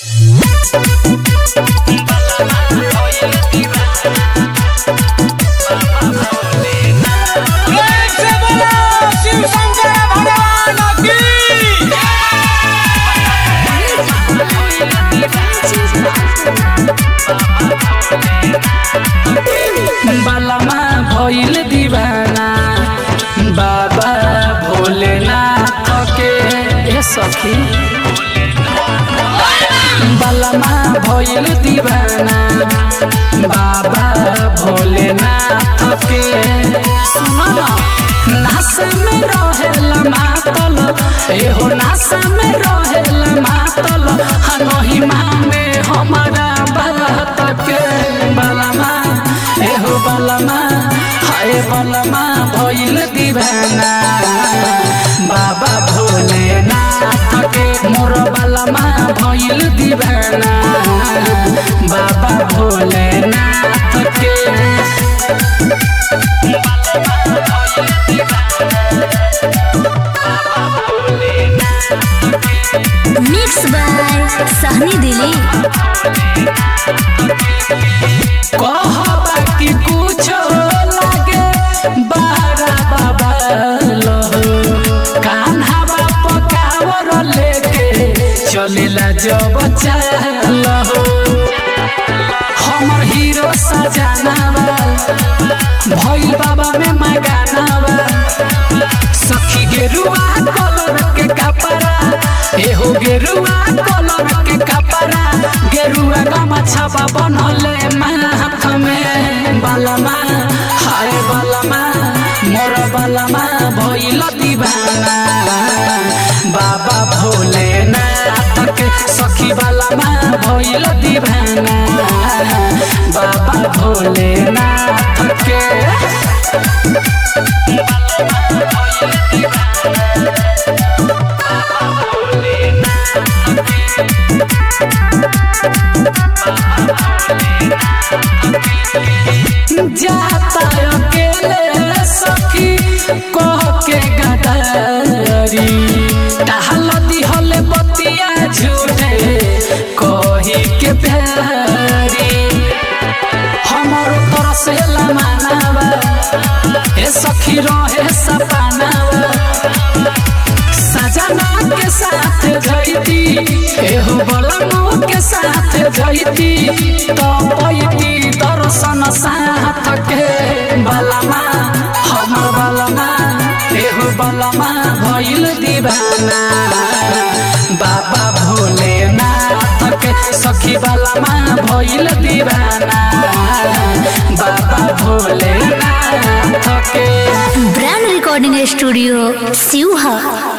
शिव शंकर भगवान की बालामा भइल दीवाना बाबा भोलेनाथ के ए सखी बालामा भइल दीवाना बाबा भोलेनाथ के सुनो न नासा में रहेला मातल एहो नासा में रहेला मातल हनहि माने हमारा बात के बालामा एहो बालामा हाय बालामा भइल दीवाना बाबा भोलेनाथ के मोर बालामा भइल दीवाना बाबा भोलेनाथ के मिक्स बाय सहनी दिली कहबा कि कुछो लागे बारा बाबा लहो कान्हा बाप कावर लेके चलेला जब चालहो हमर हीरो सजानावा भइल बाबा में मगानावा सखी गेरुआ कलर के कपड़ा एहो गेरुआ कलर के कपड़ा गेरुआ गमछा बनले माथ में बालमा हाय बालमा मोर बालमा भइल दीवाना बाबा भोलेनाथ के सखी बालमा भइल दीवाना बाबा भोलेनाथ के जाता अकेले सखी कह के गदारी टहल दिहल बतिया झूठे कही के प्यारी हमर तरसेला मानावा ए सखी रहे सपनावा सजना के साथ जैती एहो बलमो के साथ जैती तो पैती दर्शन साथ के बलमा हमर बलमा एहो बलमा भइल दीवाना बाबा भोलेनाथ के सखी बलमा भइल दीवाना बाबा भोलेनाथ के ब्रांड रिकॉर्डिंग स्टूडियो सिवहा